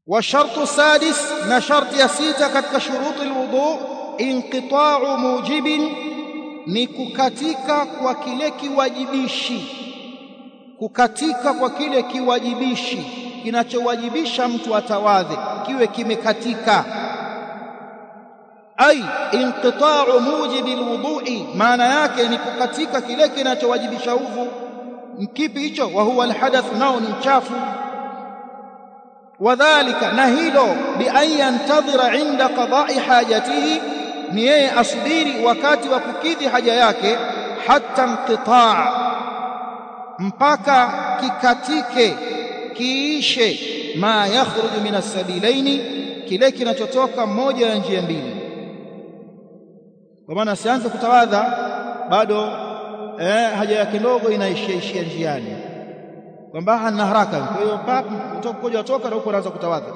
wa shartu sadis na sharti ya sita katika shuruti alwudu inqita'u mujibin ni kukatika kwa kile kiwajibishi kukatika kwa kile kiwajibishi kinachowajibisha mtu atawadhe kiwe kimekatika ai inqita'u mujibi alwudu'i maana yake ni kukatika kile kinachowajibisha udhu kipi hicho wa huwa alhadath nao ni mchafu wadhālika na hilo bi an yantadhira inda qada'i hajatihi ni yeye asubiri wakati wa kukidhi haja yake hatta inqita' mpaka kikatike kiishe ma yakhruju min as-sabilaini kile kinachotoka moja ya njia mbili kwa maana asianze kutawadha bado eh, haja yake ndogo inaishia ishia njiani kwamba hana haraka kwa hiyo utakoja toka na huko anaanza kutawadha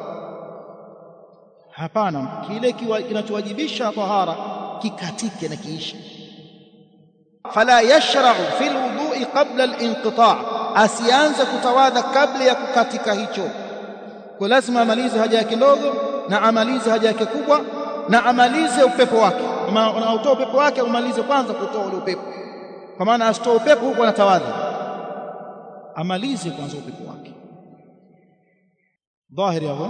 hapana kile kinachowajibisha tahara kikatike na kiishe fala yashra'u fil wudu'i qabla al-inqita' asianze kutawadha kabla ya kukatika hicho kwa lazima amalize haja yake ndogo na amalize haja yake kubwa na amalize upepo wake kama unautoa upepo wake umalize kwanza kutoa ule upepo kwa maana asitoe upepo huko anatawadha amalize kwanza upepo wake dhahiri hapo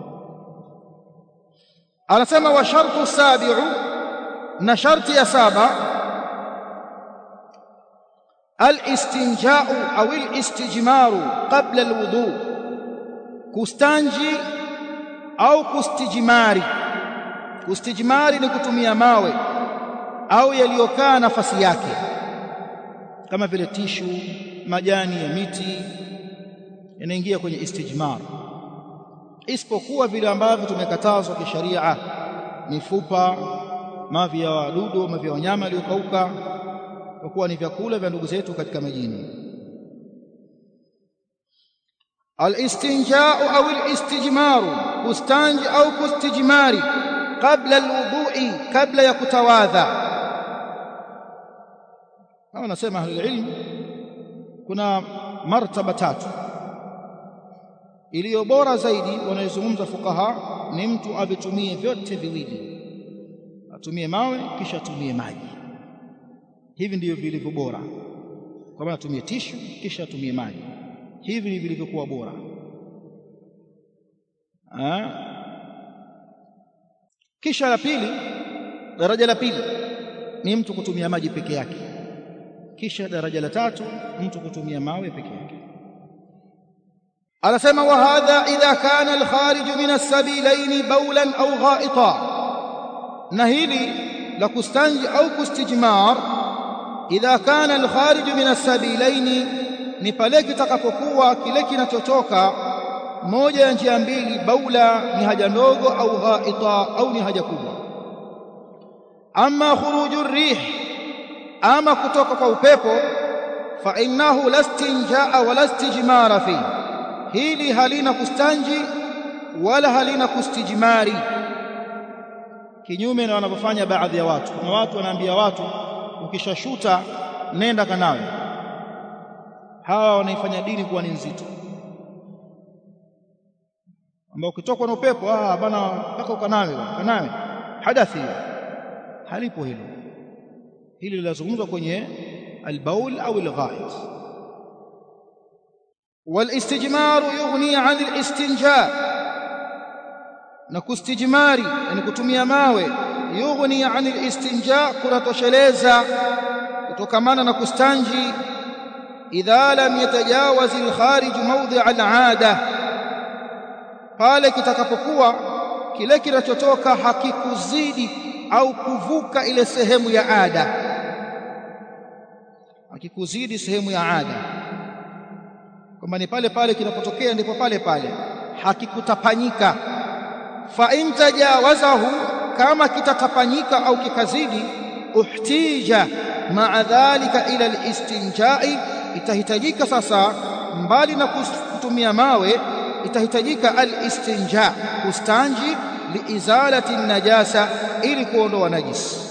anasema wa shartu sabi'u na sharti ya saba al-istinja'u au al-istijmaru qabla al-wudu kustanji au kustijmari kustijmari ni kutumia mawe au yaliyokaa nafasi yake kama vile tishu majani ya miti yanaingia kwenye istijmar isipokuwa vile ambavyo tumekatazwa kisharia mifupa mavi ya wadudu mavi ya wanyama waliokauka kwa kuwa ni vyakula vya ndugu zetu katika majini الاستنجاء أو الاستجمار كستانج أو كستجمار قبل الوضوء قبل يكتواذا kama nasema ahli ilm kuna martaba tatu iliyo bora zaidi wanayozungumza fukaha ni mtu avitumie vyote viwili atumie mawe kisha atumie maji hivi ndivyo vilivyo bora kwa maana atumie tishu kisha atumie maji hivi ni vilivyokuwa bora ha? kisha la pili daraja la pili ni mtu kutumia maji peke yake kisha daraja la tatu mtu kutumia mawe peke yake anasema wa hadha idha kana al-kharij min as-sabilaini bawlan au gha'ita na hili la kustanji au kustijmar idha kana al-kharij min as-sabilaini ni pale kitakapokuwa kile kinachotoka moja ya njia mbili baula ni haja ndogo au ghaita au ni haja kubwa amma khuruju rih ama kutoka kwa upepo fa innahu lastinjaa wala istijmara fi hili halina kustanji wala halina kustijmari kinyume na wanavyofanya baadhi ya watu kuna watu wanaambia watu ukishashuta nenda kanawe hawa wanaifanya dini kuwa ni nzito ambao ukitokwa na upepo ah bana mpaka ukanawe kanawe hadathi halipo hilo hili linazungumzwa kwenye albaul au alghait والاستجمار يغني عن الاستنجاء na kustijmari yani kutumia mawe yughni an alistinja kunatosheleza kutokamana na kustanji idha lam yatajawaz alkharij mawdi' al'ada pale kitakapokuwa kile kinachotoka hakikuzidi au kuvuka ile sehemu ya ada hakikuzidi sehemu ya ada kwamba ni pale pale kinapotokea ndipo pale pale hakikutapanyika fa in tajawazahu kama kitatapanyika au kikazidi uhtija ma'a dhalika ila alistinja'i itahitajika sasa mbali na kutumia mawe itahitajika alistinja kustanji liizalati najasa ili kuondoa najisi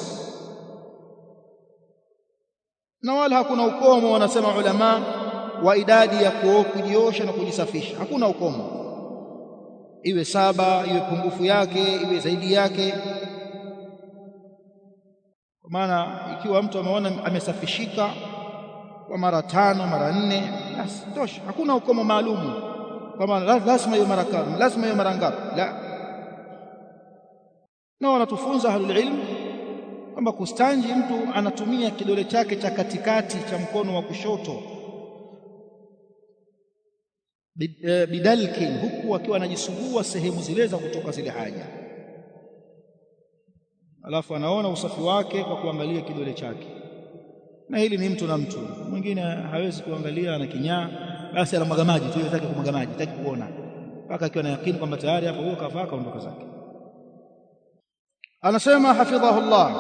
na wala hakuna ukomo wanasema ulama wa idadi ya kujiosha na kujisafisha hakuna ukomo iwe saba iwe pungufu yake iwe zaidi yake kwa maana ikiwa mtu ameona amesafishika kwa mara tano mara nne basi tosha hakuna ukomo maalumu kwamba lazima hiyo mara kadha lazima hiyo mara ngapi la na wanatufunza ahlul ilm kwamba kustanji mtu anatumia kidole chake cha katikati cha mkono wa kushoto bidalkin huku akiwa anajisugua sehemu zile za kutoka zile haja alafu anaona usafi wake kwa kuangalia kidole chake na hili ni mtu na mtu mwingine hawezi kuangalia na kinyaa basi anamwaga maji tu yataki kumwaga maji hataki kuona mpaka akiwa na yakini kwamba tayari hapo huo kafaa kaondoka zake anasema hafidhahullah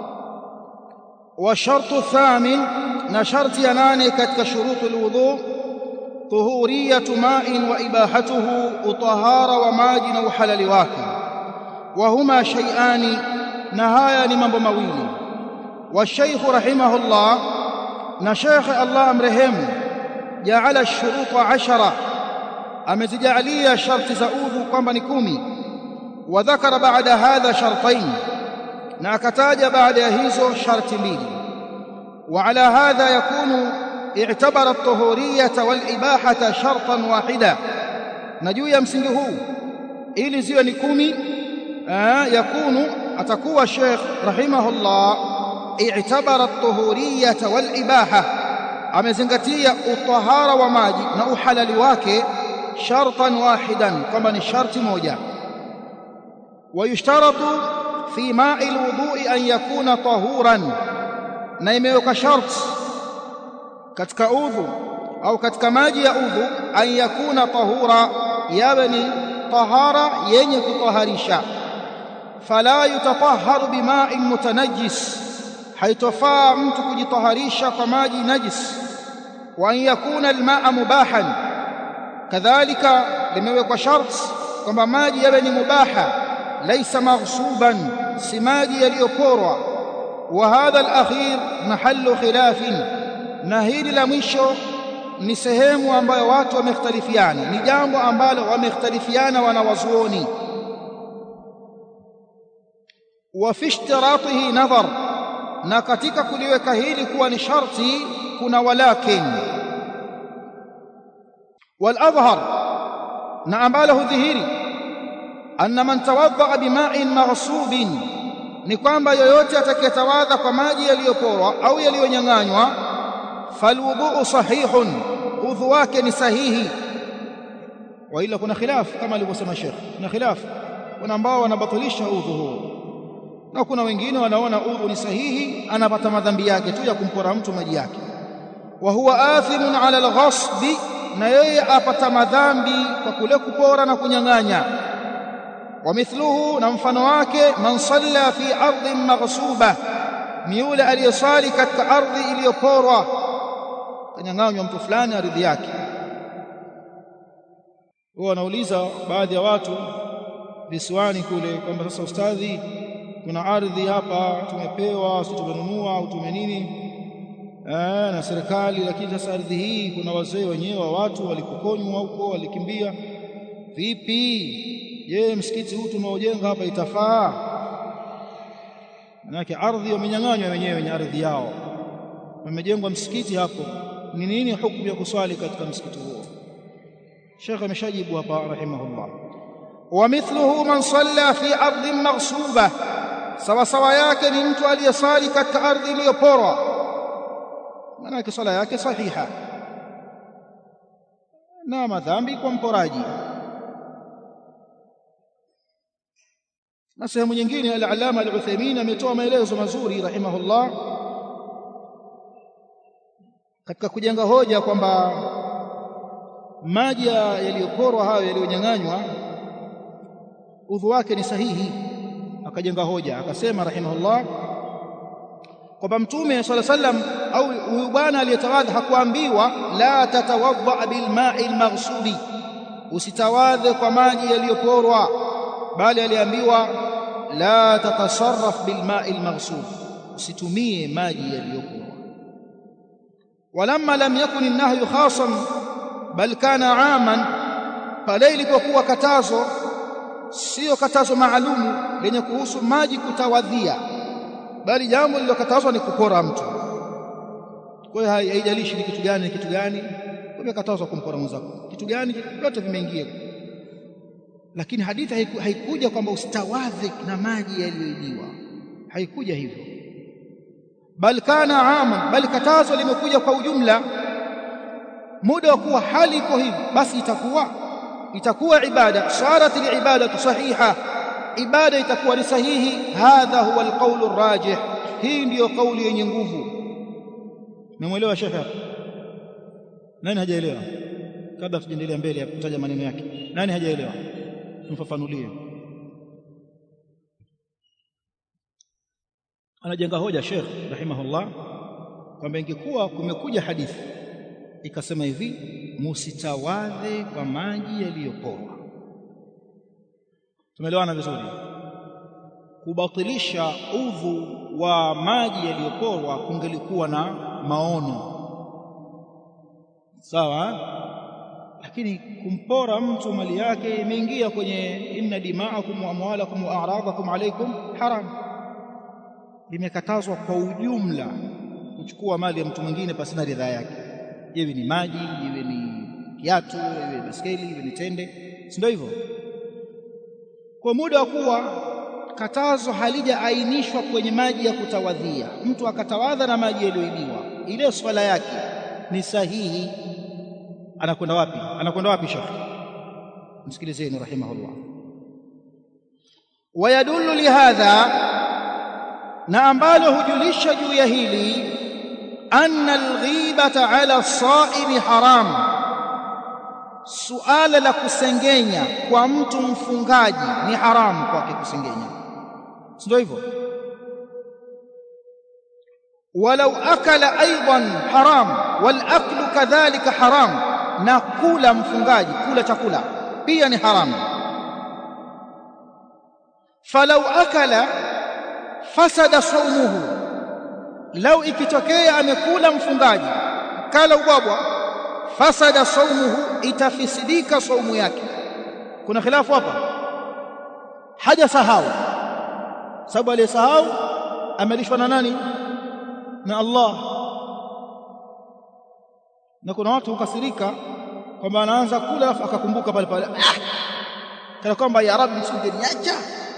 wa shartu thamin na sharti ya nane katika shurutul wudhu tuhuriyatu ma'in wa ibahatuhu utahara wa maji na uhalali wake wa huma shay'ani na haya ni mambo mawili والشيخ رحمه الله نشيخ الله امرهم جعل الشروط عشرة أمزجعلية شرط زؤوذ كما نكومي وذكر بعد هذا شرطين ناكتاج بعد هيزو شرط ميل وعلى هذا يكون اعتبر الطهورية والإباحة شرطا واحدا نجو يمسنه إلي زيو نكومي آه يكون أتكوى الشيخ رحمه الله اعتبر الطهورية والإباحة amezingatia utahara wa maji na uhalali wake shartan wahidan kwamba ni sharti moja wayushtaratu fi ma'i alwudu'i an yakuna tahuran na imeweka sharti katika udhu au katika maji ya udhu an yakuna tahura yawe ni tahara yenye kutaharisha fala yutatahharu bima'in mutanajjis haitofaa mtu kujitaharisha kwa maji najis wa an yakuna almaa mubahan kadhalika limewekwa sharti kwamba maji yawe ni mubaha laysa maghsuban si maji yaliyoporwa wa hadha alakhir mahallu khilafin na hili la mwisho ni sehemu ambayo watu wamekhtalifiana ni jambo ambalo wamekhtalifiana wanawazuoni wa fi ishtiratihi nadhar na katika kuliweka hili kuwa ni sharti kuna walakin waladhhar na ambalo hudhihiri anna man tawadda bima'in maghsubin ni kwamba yoyote atakayetawadha kwa maji yaliyoporwa au yaliyonyang'anywa falwudhu sahihun udhu wake ni sahihi wa ila kuna khilaf kama alivyosema Sheikh kuna khilaf kuna ambao wanabatilisha udhu huo na kuna wengine wanaona udhu ni sahihi anapata madhambi yake tu ya kumpora mtu maji yake wa huwa athimun ala alghasbi na yeye apata madhambi kwa kule kupora na kunyang'anya wa mithluhu na mfano wake man salla fi ardhin maghsuba ni yule aliyesali katika ardhi iliyoporwa kanyang'anywa mtu fulani ardhi yake wao wanauliza baadhi ya watu visiwani kule kwamba sasa ustadhi kuna ardhi hapa tumepewa si tumenunua au tumenini eh, na serikali lakini sasa ardhi hii kuna wazee wenyewe wa watu walikokonywa huko walikimbia vipi je msikiti huu tunaojenga hapa itafaa manake ardhi wamenyang'anywa wenyewe wenye ardhi yao wamejengwa msikiti hapo ni nini hukumu ya kuswali katika msikiti huo Sheikh ameshajibu hapa rahimahullah wa mithluhu man salla fi ardhin maghsuba sawa sawa yake ni mtu aliyesali katika ardhi iliyoporwa maana swala yake sahiha na madhambi kwa mporaji na sehemu nyingine al-Allama al-Uthaymeen ametoa maelezo mazuri rahimahullah katika kujenga hoja kwamba maji yaliyoporwa hayo yaliyonyang'anywa udhu wake ni sahihi akajenga hoja akasema rahimahullah kwamba mtume swalla sallam au huyu bwana aliyetawadha hakuambiwa la tatawadha bilma'i almaghsubi usitawadhe kwa maji yaliyoporwa bali aliambiwa la tatasarraf bilma'i almaghsub usitumie maji yaliyoporwa walamma lam yakun an-nahyu khasan bal kana 'aman pale ilipokuwa katazo sio katazo maalumu lenye kuhusu maji kutawadhia bali jambo lililokatazwa ni kupora mtu kwa hiyo haijalishi ni kitu gani ni kitu gani umekatazwa kumpora mwenzako kitu gani vyote vimeingia lakini hadithi haiku, haikuja kwamba ustawadhi na maji yaliyoibiwa haikuja hivyo bal kana ama bali katazo limekuja kwa ujumla muda wa kuwa hali iko hivi basi itakuwa itakuwa ibada sarat alibadatu sahiha ibada itakuwa ni sahihi hadha huwa alqawl arrajih hii ndiyo kauli yenye nguvu memwelewa shekhe nani hajaelewa kabla tujaendelea mbele ya kutaja maneno yake nani hajaelewa tumfafanulie anajenga hoja Sheikh rahimahullah kwamba ingekuwa kumekuja hadithi ikasema hivi musitawadhe kwa maji yaliyoporwa tumeelewana vizuri kubatilisha udhu wa maji yaliyoporwa kungelikuwa na maono sawa lakini kumpora mtu mali yake imeingia kwenye inna dima'akum wa amwalakum wa a'radakum alaykum haram limekatazwa kwa ujumla kuchukua mali ya mtu mwingine pasina ridhaa yake iwe ni maji iwe ni kiatu iwe baskeli iwe ni tende si ndio hivyo kwa muda wa kuwa katazo halijaainishwa kwenye maji ya kutawadhia mtu akatawadha na maji yaliyoibiwa ile swala yake ni sahihi anakwenda wapi anakwenda wapi shekhi msikilizeni rahimahullah wayadullu lihadha na ambalo hujulisha juu ya hili anna alghibata ala saimi haram suala la kusengenya kwa mtu mfungaji ni haramu kwake kusengenya ndio hivyo walau akala aidan haram wal aklu kadhalika haram na kula mfungaji kula chakula pia ni haramu falau akala fasada saumuhu lau ikitokea amekula mfungaji kala ubwabwa fasada saumuhu itafisidika saumu yake kuna khilafu hapa haja sahau sababu aliyesahau amelishwa na nani na Allah na kuna watu hukasirika kwamba anaanza kula alafu akakumbuka pale pale ah! kana kwamba ya rabbi singeniacha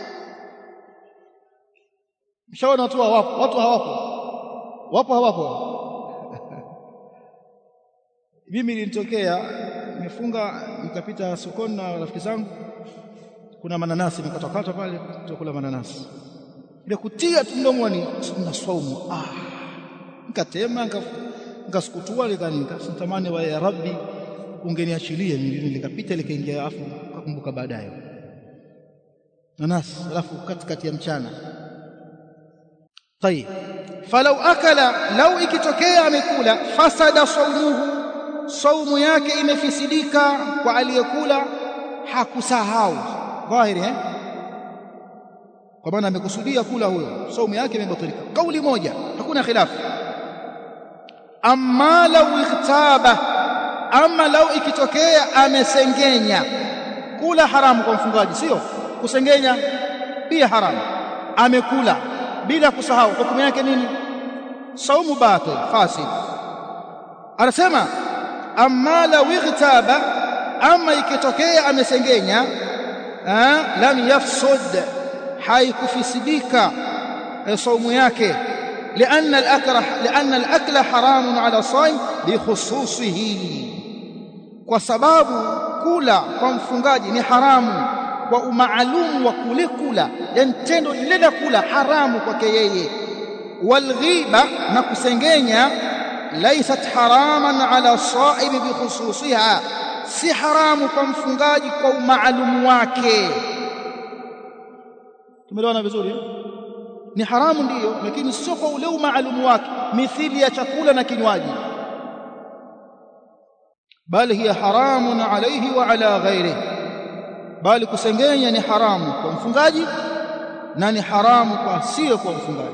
mshaona watu hawapo watu hawapo wapo hawapo mimi nilitokea nimefunga nikapita sokoni na rafiki zangu kuna mananasi nikatokata pale tukakula mananasi ile kutia tu mdomoni na swaumu ah nikatema nikasukutua nikanitamani wa ya rabbi ungeniachilie mimi nikapita likaingia afu kakumbuka baadaye nanasi alafu katikati ya mchana طيب فلو akala lau ikitokea amekula fasada saumuhu saumu yake imefisidika kwa aliyekula hakusahau dhahiri eh kwa maana amekusudia kula huyo saumu yake imebatilika kauli moja hakuna khilafu amma lau ikhtaba ama lau ikitokea amesengenya kula haramu kwa mfungaji sio kusengenya pia haramu amekula bila kusahau hukumu yake nini saumu batil fasid anasema amma law ightaba ama ikitokea amesengenya lam yafsud haikufisidika saumu yake لأن الأكل لأن الأكل حرام على الصائم بخصوصه وسبب kula kwa mfungaji ni haramu kwa umaalumu wa kule kula yani tendo lile la kula haramu kwake yeye walghiba na kusengenya laysat haraman ala saimi bikhususiha si haramu kwa mfungaji kwa umaalumu wake tumeelewana vizuri ni haramu ndiyo lakini sio kwa ule umaalumu wake mithili ya chakula na kinywaji bali hiya haramun alayhi wa ala ghairihi bali kusengenya ni haramu kwa mfungaji na ni haramu kwa asiye kwa mfungaji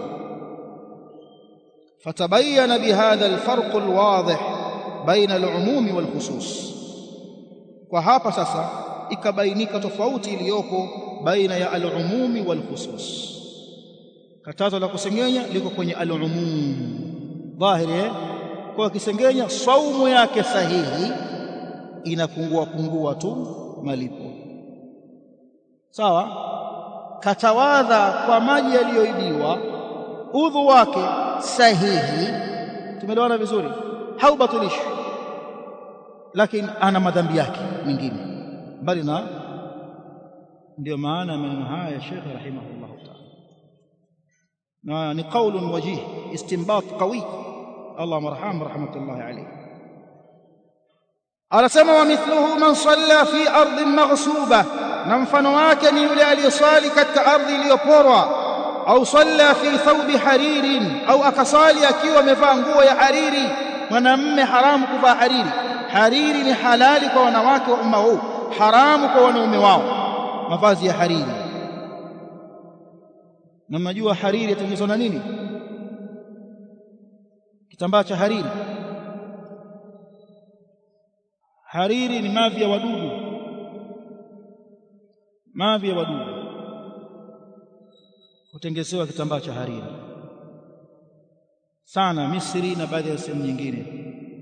fatabayana bihadha alfarq alwadih baina alumumi walkhusus kwa hapa sasa ikabainika tofauti iliyopo baina ya al-umumi wal khusus katazo la kusengenya liko kwenye al-umum dhahiri kwa kisengenya saumu yake sahihi inapungua pungua tu malipo sawa katawadha kwa maji yaliyoidiwa udhu wake sahihi tumeelewana vizuri haubatilishi lakini ana madhambi yake mengine bali na ndio maana ya maneno haya ya Sheikh rahimahullah ta'ala na ni qaulun wajih istinbat qawi Allah marham rahmatullahi alayhi anasema wa mithluhu man salla fi ardhin maghsuba na mfano wake ni yule aliyesali katika ardhi iliyoporwa au salla fi thawbi haririn au akasali akiwa amevaa nguo ya hariri mwanamme haramu kuvaa hariri hariri ni halali kwa wanawake wa umma huu haramu kwa wanaume wao mavazi ya hariri na mnajua hariri yatengenezwa na nini kitambaa cha hariri hariri ni mavi ya wadudu mavi ya wadudu hutengezewa kitambaa cha hariri sana Misri na baadhi ya sehemu nyingine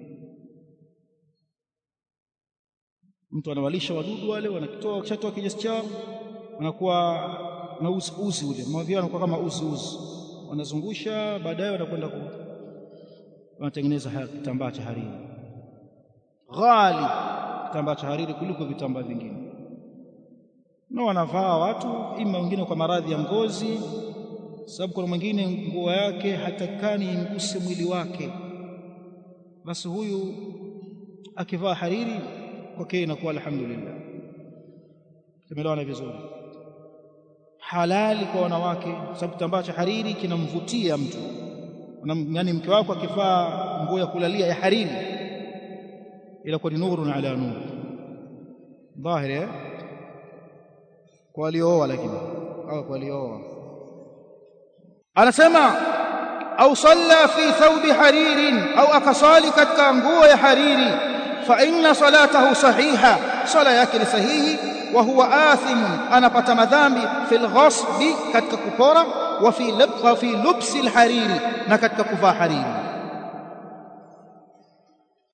mtu anawalisha wadudu wale wanakitoa kishatoa kinyesi chao wanakuwa na uzi uzi ule mavi yanakuwa kama uzi uzi wanazungusha baadaye wanakwenda ku wanatengeneza kitambaa cha hariri ghali kitambaa cha hariri kuliko vitambaa vingine na wanavaa watu ima wengine kwa maradhi ya ngozi sababu kuna mwingine nguo yake hatakani inguse mwili wake basi huyu akivaa hariri kwake inakuwa alhamdulillah tumeelewana vizuri halali kwa wanawake sababu kitambaa cha hariri kinamvutia mtu yaani mke wako akivaa nguo ya kulalia ya hariri inakuwa ni nurun ala nur dhahiri eh kwa waliooa lakini au kwa waliooa anasema au salla fi thawbi haririn au akasali katika nguo ya hariri fa inna salatahu sahiha sala yake ni sahihi wa huwa athimun anapata madhambi fil ghasbi katika kupora wa fi wa fi lubsi alhariri na katika kuvaa hariri